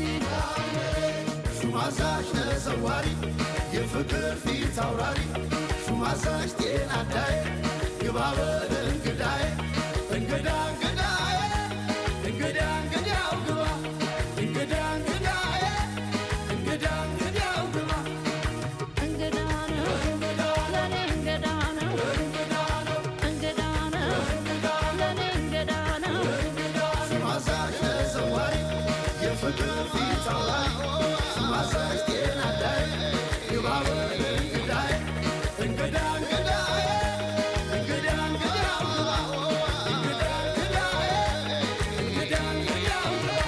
ሹማዛሽ ነዘዋሪ የፍቅር ፊት አውራሪ ሹማዛሽ ጤና አዳዬ ግባ በል እንግዳዬ እንግዳ እንግዳዬ እንግዳ እንግዳው ግባ እንግዳ እንግዳዬ እንግዳ እንግዳው ግባ እንግዳ ነው ለኔ እንግዳ ነው እንግዳ ነው ለኔ እንግዳ ነው ሹማዛሽ ነዘዋሪ የፍቅር ፊት አውራሪ ሹማዛሽ ጤና አዳዬ ግባ በል እንግዳዬ እንግዳ እንግዳዬ እንግዳ እንግዳው ግባ እንግዳ እንግዳዬ እንግዳ እንግዳው ግባ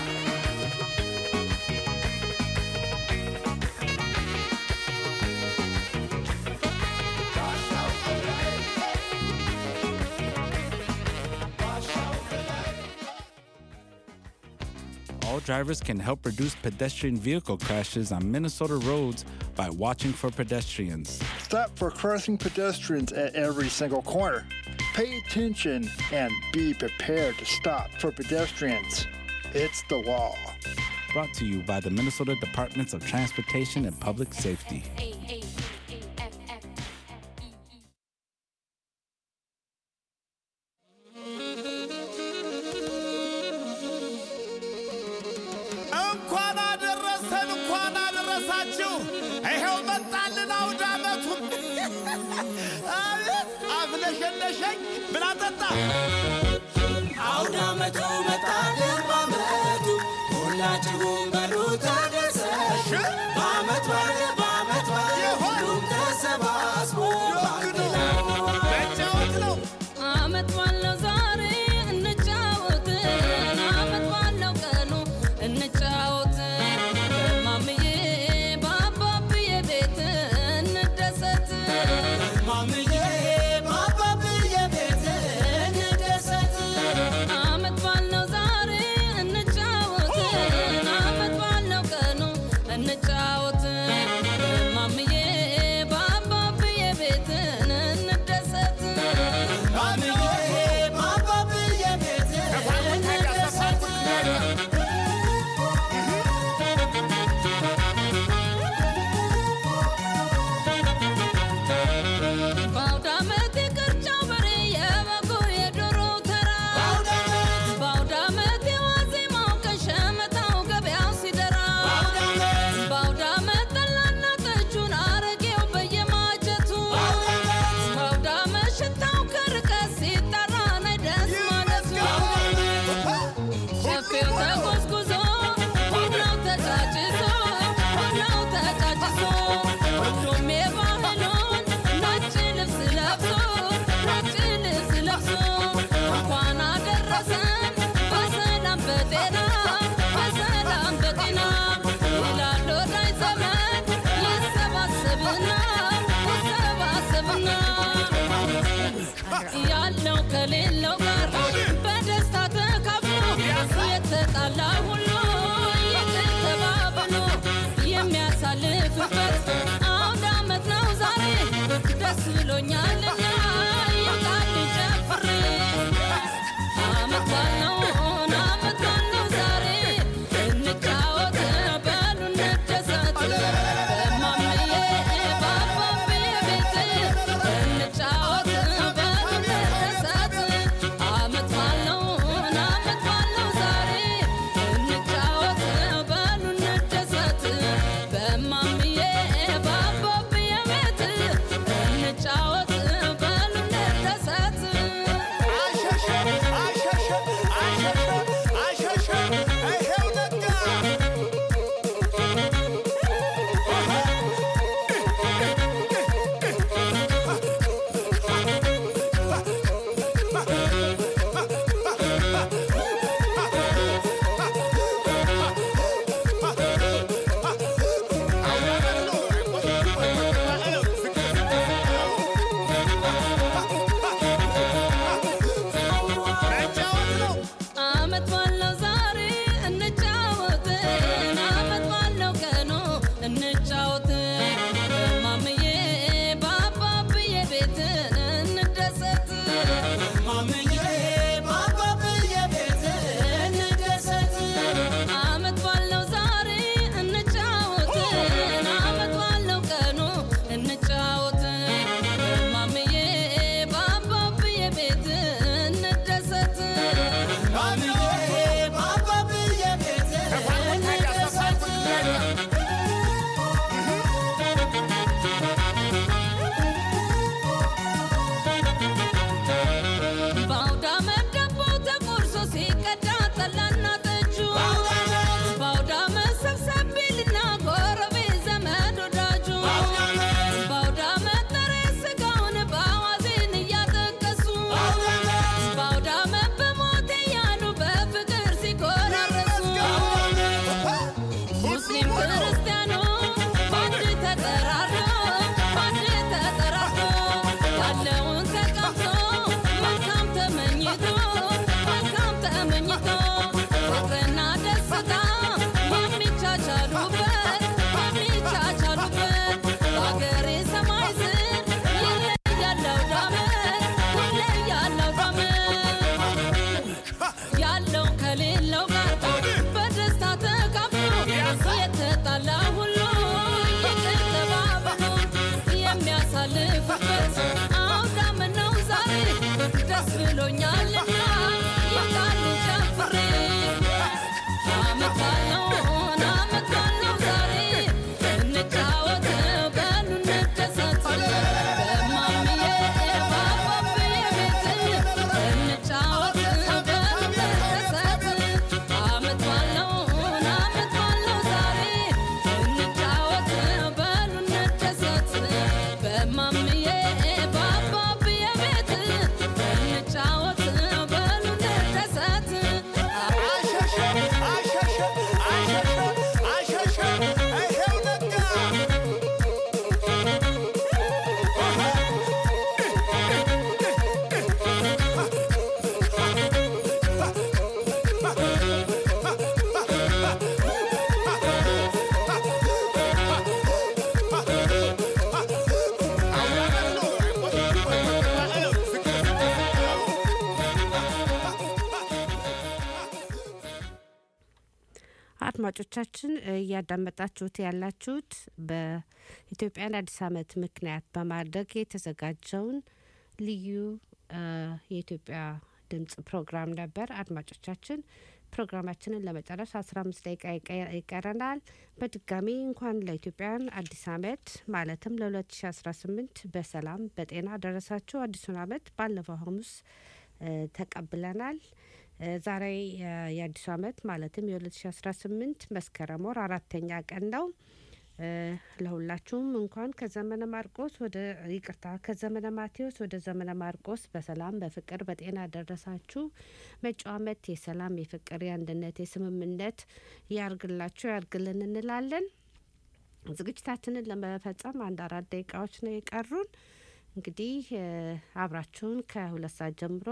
All drivers can help reduce pedestrian vehicle crashes on Minnesota roads by watching for pedestrians. Stop for crossing pedestrians at every single corner. Pay attention and be prepared to stop for pedestrians. It's the law. Brought to you by the Minnesota Departments of Transportation and Public Safety. እንኳን አደረሰን እንኳን አደረሳችሁ። ይኸው መጣልን አውደ ዓመቱ። አቤት አፍለሸለሸኝ ብላ ጠጣ አውደ ዓመቱ መጣልን በዓመቱ ሁላችሁም በሉ ተደሰቱ። በዓመት በዓል በዓመት በዓል ሁሉም ተሰባስቦ በአንድ ላይ መጫወት ነው። አመት ባለው ዛሬ እንጫወት አመት ባለው ቀኑ እንጫወት በማምዬ በአባብዬ ቤት እንደሰት ማምዬ በአባብዬ ቤት እንደሰት አመት ባለው ዛሬ እንጫወት አመት ባለው ቀኑ እንጫወት በማምዬ በአባብዬ ቤት እንደሰት ማምዬ በአባብዬ ቤት እንደሰት ባ የምንደሰትበት አውዳመት ነው ዛሬ ደስ ብሎኛልና ይብቃል ጨፍሬ አመት ባለው አመት ባለው ዛሬ እንጫወት በሉ እንደሰት በማምዬ ባባቤ ቤት እንጫወት በሉ እንደሰት አመት ባለው አመት ባለው ዛሬ እንጫወት በሉ እንደሰት በማምዬ ባባቤ ቤት እንጫወት በሉ እንደሰት አድማጮቻችን እያዳመጣችሁት ያላችሁት በኢትዮጵያን አዲስ ዓመት ምክንያት በማድረግ የተዘጋጀውን ልዩ አ፣ የኢትዮጵያ ድምጽ ፕሮግራም ነበር። አድማጮቻችን ፕሮግራማችንን ለመጨረስ አስራ አምስት ደቂቃ ይቀ- ይቀረናል። በድጋሚ እንኳን ለኢትዮጵያን አዲስ ዓመት ማለትም ለ2018 በሰላም በጤና ደረሳችሁ። አዲሱን ዓመት ባለፈው ሐሙስ እ፣ ተቀብለናል። እ፣ ዛሬ እ፣ የአዲሱ ዓመት ማለትም የ2018 መስከረም ወር አራተኛ ቀን ነው። እ፣ ለሁላችሁም እንኳን ከዘመነ ማርቆስ ወደ ይቅርታ ከዘመነ ማቴዎስ ወደ ዘመነ ማርቆስ በሰላም በፍቅር በጤና ደረሳችሁ። መጪው ዓመት የሰላም የፍቅር፣ የአንድነት፣ የስምምነት ያርግላችሁ ያርግልን እንላለን። ዝግጅታችንን ለመፈጸም አንድ አራት ደቂቃዎች ነው የቀሩን። እንግዲህ እ፣ አብራችሁን ከሁለት ሰዓት ጀምሮ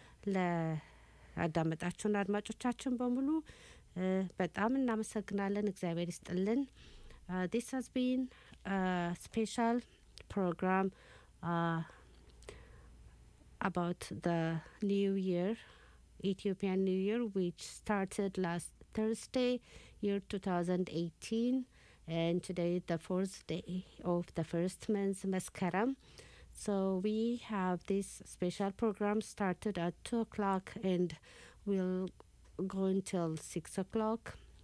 ለአዳመጣችሁን አድማጮቻችን በሙሉ እ፣ በጣም እናመሰግናለን። እግዚአብሔር ይስጥልን። Uh, this has been a special program uh, about the New Year, Ethiopian New Year, which started last Thursday, year 2018, and today is the fourth day of the first month, Maskaram. So we have this special program started at 2 o'clock and will go until 6 o'clock.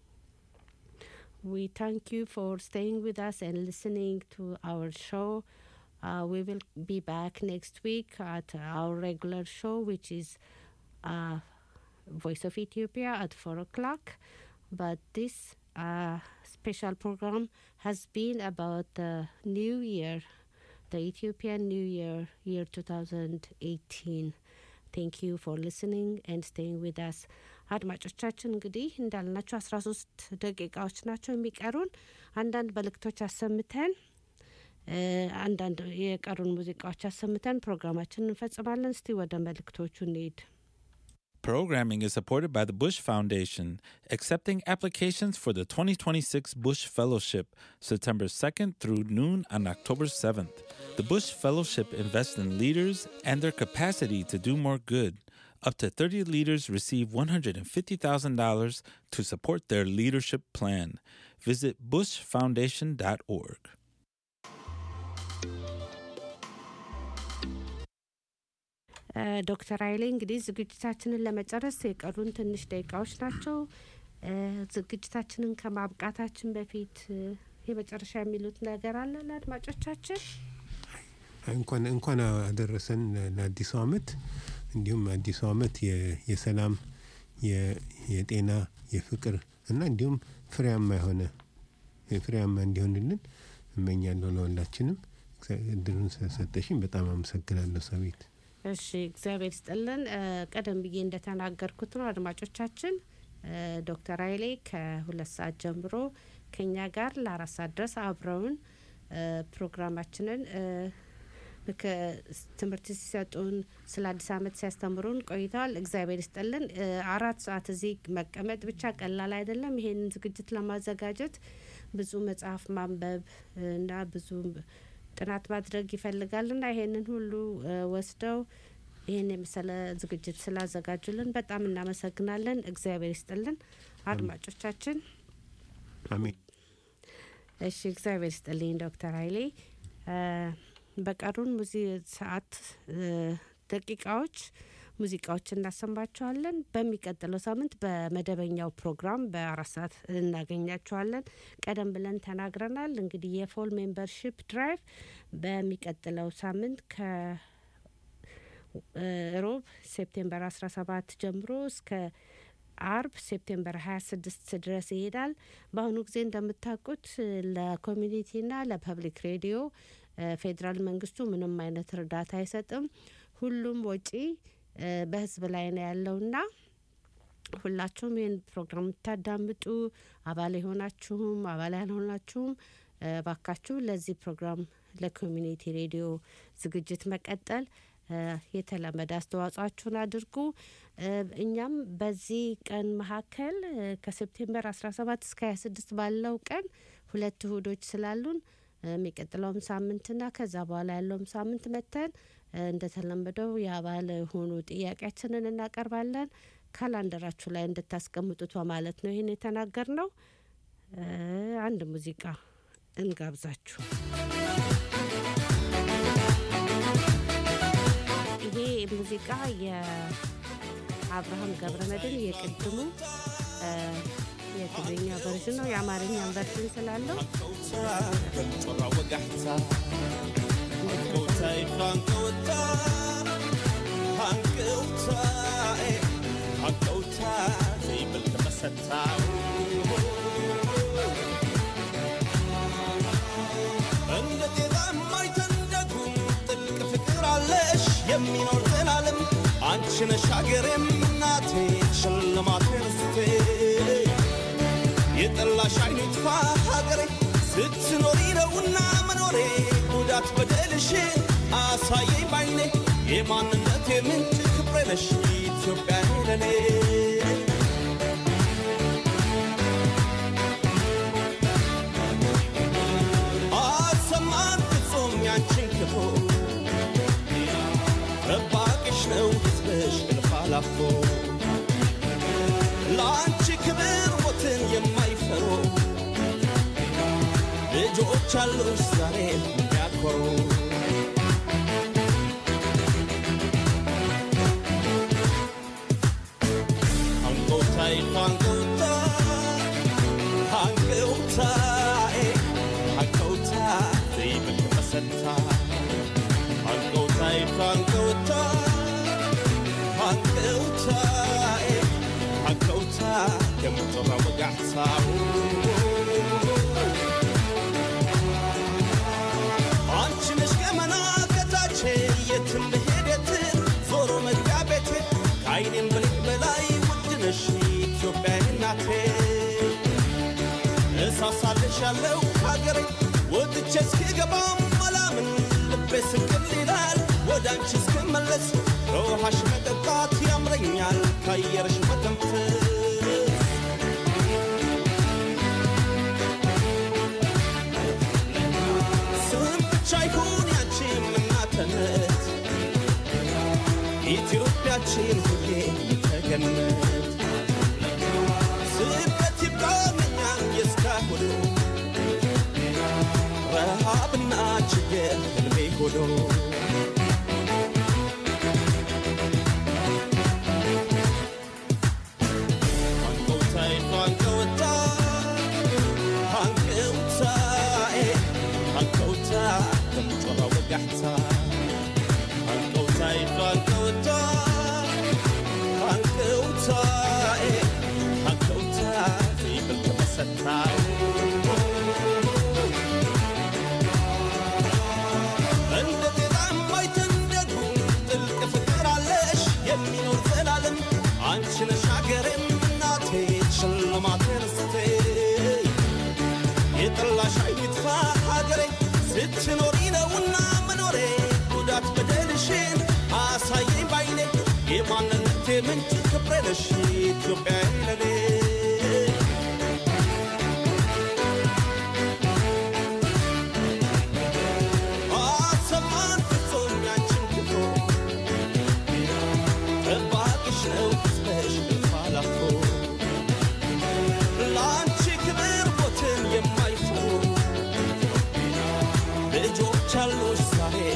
We thank you for staying with us and listening to our show. Uh, we will be back next week at our regular show, which is uh, Voice of Ethiopia at 4 o'clock. But this uh, special program has been about the New Year, the Ethiopian New Year, year 2018. Thank you for listening and staying with us. አድማጮቻችን እንግዲህ እንዳልናቸው አስራ ሶስት ደቂቃዎች ናቸው የሚቀሩን። አንዳንድ መልእክቶች አሰምተን እ፣ አንዳንድ የቀሩን ሙዚቃዎች አሰምተን ፕሮግራማችንን እንፈጽማለን። እስቲ ወደ መልእክቶቹ እንሄድ። Programming is supported by the Bush Foundation, accepting applications for the 2026 Bush Fellowship, September 2nd through noon on October 7th. The Bush Fellowship invests in leaders and their capacity to do more good. Up to 30 leaders receive $150,000 to support their leadership plan. Visit bushfoundation.org. እ፣ ዶክተር ኃይሌ እንግዲህ ዝግጅታችንን ለመጨረስ የቀሩን ትንሽ ደቂቃዎች ናቸው። እ፣ ዝግጅታችንን ከማብቃታችን በፊት እ፣ የመጨረሻ የሚሉት ነገር አለ ለአድማጮቻችን? እንኳን እንኳን አደረሰን ለአዲሱ አመት። እንዲሁም አዲሱ አመት የ- የሰላም የ- የጤና የፍቅር እና እንዲሁም ፍሬያማ የሆነ ፍሬያማ እንዲሆንልን እመኛለሁ ለሁላችንም። እግዚአ- እድሉን ስለሰጠሽኝ በጣም አመሰግናለሁ ሰቤት። እሺ እግዚአብሔር ይስጥልን። እ፣ ቀደም ብዬ እንደተናገርኩት ነው አድማጮቻችን እ፣ ዶክተር ኃይሌ ከሁለት ሰዓት ጀምሮ ከኛ ጋር ለአራት ሰዓት ድረስ አብረውን እ፣ ፕሮግራማችንን እ፣ ከ- ትምህርት ሲሰጡን ስለ አዲስ አመት ሲያስተምሩን ቆይተዋል። እግዚአብሔር ይስጥልን። እ፣ አራት ሰዓት እዚህ መቀመጥ ብቻ ቀላል አይደለም። ይሄንን ዝግጅት ለማዘጋጀት ብዙ መጽሐፍ ማንበብ እ፣ እና ብዙ ጥናት ማድረግ ይፈልጋል እና ይሄንን ሁሉ እ፣ ወስደው ይህን የመሰለ ዝግጅት ስላዘጋጁልን በጣም እናመሰግናለን። እግዚአብሔር ይስጥልን አድማጮቻችን። አሜን። እሺ እግዚአብሔር ይስጥልኝ ዶክተር ኃይሌ እ፣ በቀሩን ሙዚ ሰዓት እ፣ ደቂቃዎች ሙዚቃዎች እናሰማችኋለን። በሚቀጥለው ሳምንት በመደበኛው ፕሮግራም በአራት ሰዓት እናገኛችኋለን። ቀደም ብለን ተናግረናል። እንግዲህ የፎል ሜምበርሺፕ ድራይቭ በሚቀጥለው ሳምንት ከ እ፣ ሮብ ሴፕቴምበር 17 ጀምሮ እስከ አርብ ሴፕቴምበር 26 ድረስ ይሄዳል። በአሁኑ ጊዜ እንደምታውቁት እ፣ ለኮሚኒቲና ለፐብሊክ ሬዲዮ እ፣ ፌዴራል መንግስቱ ምንም አይነት እርዳታ አይሰጥም። ሁሉም ወጪ እ፣ በህዝብ ላይ ነው ያለውና ሁላችሁም ይህን ፕሮግራም የምታዳምጡ አባል የሆናችሁም አባል ያልሆናችሁም እ፣ ባካችሁ ለዚህ ፕሮግራም ለኮሚኒቲ ሬዲዮ ዝግጅት መቀጠል እ፣ የተለመደ አስተዋጽኦአችሁን አድርጉ። እ፣ እኛም በዚህ ቀን መካከል እ፣ ከሴፕቴምበር 17 እስከ 26 ባለው ቀን ሁለት እሁዶች ስላሉን እ፣ የሚቀጥለውም ሳምንትና ከዛ በኋላ ያለውም ሳምንት መተን እ፣ እንደተለመደው የአባል የሆኑ ጥያቄያችንን እናቀርባለን። ካላንደራችሁ ላይ እንድታስቀምጡት በማለት ነው ይህን የተናገር ነው። አንድ ሙዚቃ እንጋብዛችሁ። ይሄ ሙዚቃ የአብርሃም ገብረመድህን የቅድሙ እ፣ የትግርኛ ቨርዥን ነው። የአማርኛን ቨርዥን ስላለው ጮራ ወጋሕታ ሃንቀውታ ሃንቀውታ ሃንቀውታ ሃንቀውታ ዘይብል ተመሰታ እንደ ጤዛ የማይተንደጉም ጥልቅ ፍቅር አለሽ የሚኖር ዘላለም አንቺ ነሽ ሀገሬም እናቴ ሽልማቴ ርስቴ የጠላሽ አይኑ ይጥፋ ሀገሬ ስትኖሪ ነውና መኖሬ ጉዳት በደልሽን አሳየኝ ባይኔ የማንነቴ ምንጭ ክብሬ ነሽ ኢትዮጵያ ለኔ አሰማን ፍጹም ያንቺን ክፉ ጠባቂሽ ነው ሕዝብሽ እልፍ አላፎ ለአንቺ ክብር ሞትን የማይፈሩ ልጆች አሉሽ ዛሬ የሚያኮሩ አንጎታይ አንጎታ አንጎታይ አንጎታ ዘይብል መሰታ አንጎታይ አንጎታ አንጎታይ አንጎታ የምትራ ወጋሕታው አንቺ ነሽ ገመና ከታቼ የትም ብሄድ የትም ዞሮ መግቢያ ቤቴ ከአይኔም ብልቅ በላይ ውድ ነሽ ኢትዮጵያ እናቴ እሳሳልሽ ያለው ሀገሬ ወጥቼ እስክገባም አላምን ልቤ ስቅል ይላል ወደ አንቺ እስክመለስ ከውሃሽ መጠጣት ያምረኛል ከአየርሽ መተንፈስ ስም ብቻ ይሁን ያንቺ እናትነት ኢትዮጵያችን ሁሌ ተገነት ስደት ይብቃኛል የእስካሁኑ ረሃብና ችግር ህልሜ ሆኖ አንቀውታይ አንቀውታ አንቀውታ አንቀውታ ከምጮራ ወጋሕታ አንቀውታይ አንቀውታ አንቀውታ አንቀውታ ዘይብል ተመሰታ እንደ ጤዛ የማይተንደጉ ጥልቅ ፍቅር አለሽ የሚኖር ዘላለም አንቺ ነሽ ሀገሬም እናቴ ሽልማቴ ርስቴ የጠላሽ አይጥፋ ሀገሬ ስትኖሪ ነውና መኖሬ ጉዳት በደልሽን አሳየኝ ባይኔ የማንነቴ ምንጭ ክብሬ ነሽ ኢትዮጵያ ለኔ አሰማን ፍጹም ያንቺን ክፉ ጠባቂሽ ነው ሕዝብሽ እልፍ አላፎ ለአንቺ ክብር ሞትን የማይፈሩ ልጆች አሉሽ ዛሬ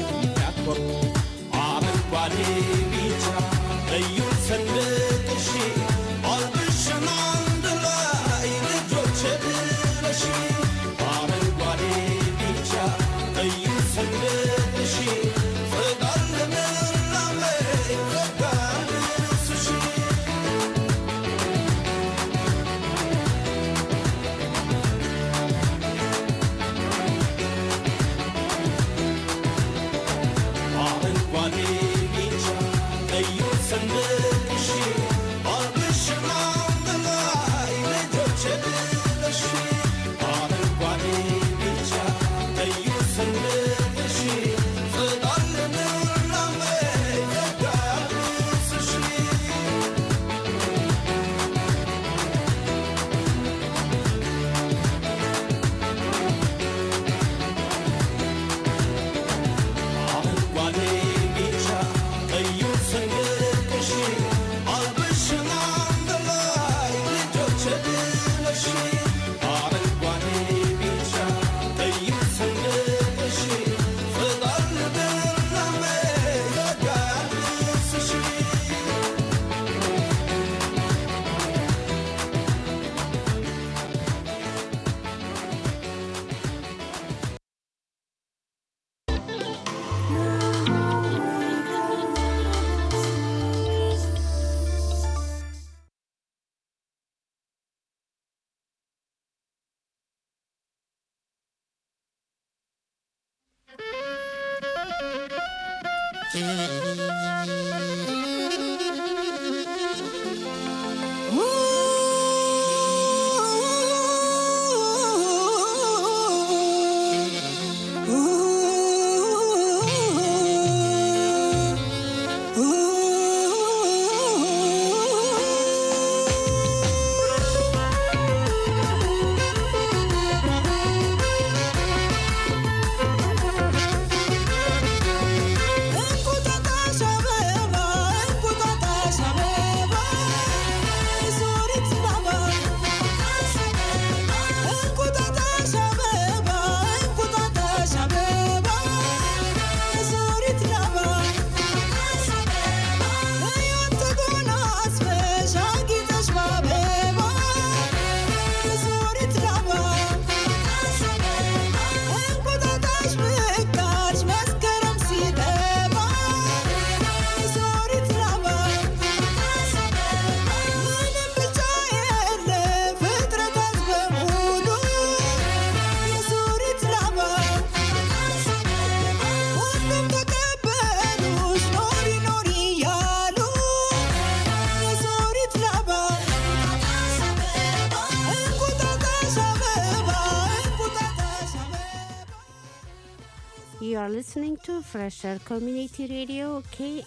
You are listening to Fresher Community Radio,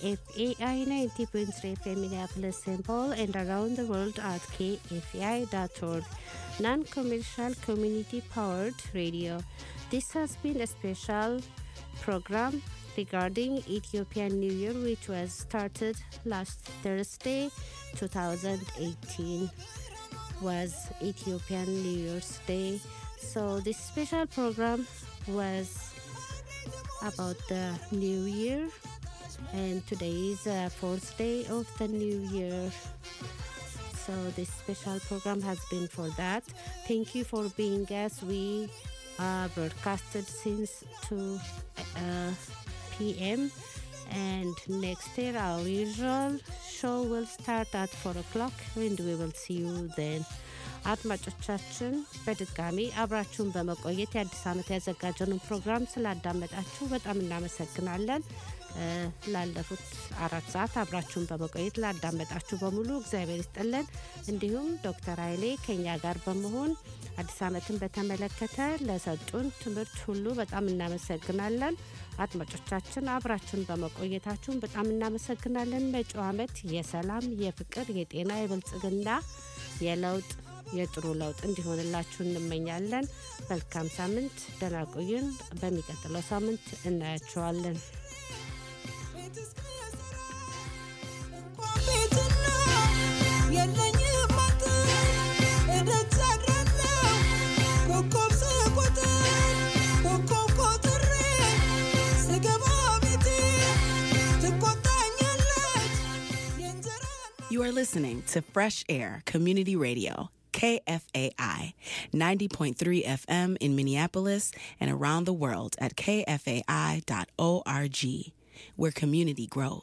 KFAI 90.3 FM Minneapolis, St. Paul, and around the world at kfai.org. Non commercial community powered radio. This has been a special program regarding Ethiopian New Year, which was started last Thursday, 2018, was Ethiopian New Year's Day. So this special program was about the new year and today is the fourth day of the new year so this special program has been for that thank you for being us we uh, broadcasted since 2 uh, p.m and next year our usual show will start at 4 o'clock and we will see you then አድማጮቻችን በድጋሚ አብራችሁን በመቆየት የአዲስ ዓመት ያዘጋጀነውን ፕሮግራም ስላዳመጣችሁ በጣም እናመሰግናለን። ላለፉት አራት ሰዓት አብራችሁን በመቆየት ላዳመጣችሁ በሙሉ እግዚአብሔር ይስጥልን። እንዲሁም ዶክተር ኃይሌ ከኛ ጋር በመሆን አዲስ ዓመትን በተመለከተ ለሰጡን ትምህርት ሁሉ በጣም እናመሰግናለን። አድማጮቻችን አብራችሁን በመቆየታችሁን በጣም እናመሰግናለን። መጪው ዓመት የሰላም፣ የፍቅር፣ የጤና፣ የብልጽግና፣ የለውጥ የጥሩ ለውጥ እንዲሆንላችሁ እንመኛለን። መልካም ሳምንት፣ ደህና ቆዩን። በሚቀጥለው ሳምንት እናያቸዋለን። የለኝም አጥር እደጅ አድራለሁ ኮከብ ስቆጥር ኮከብ ቆጥሬ ስገባ ቤቴ ትቆጣኛለች የእንጀራ You are listening to Fresh Air Community Radio, KFAI, 90.3 FM in Minneapolis and around the world at kfai.org, where community grows.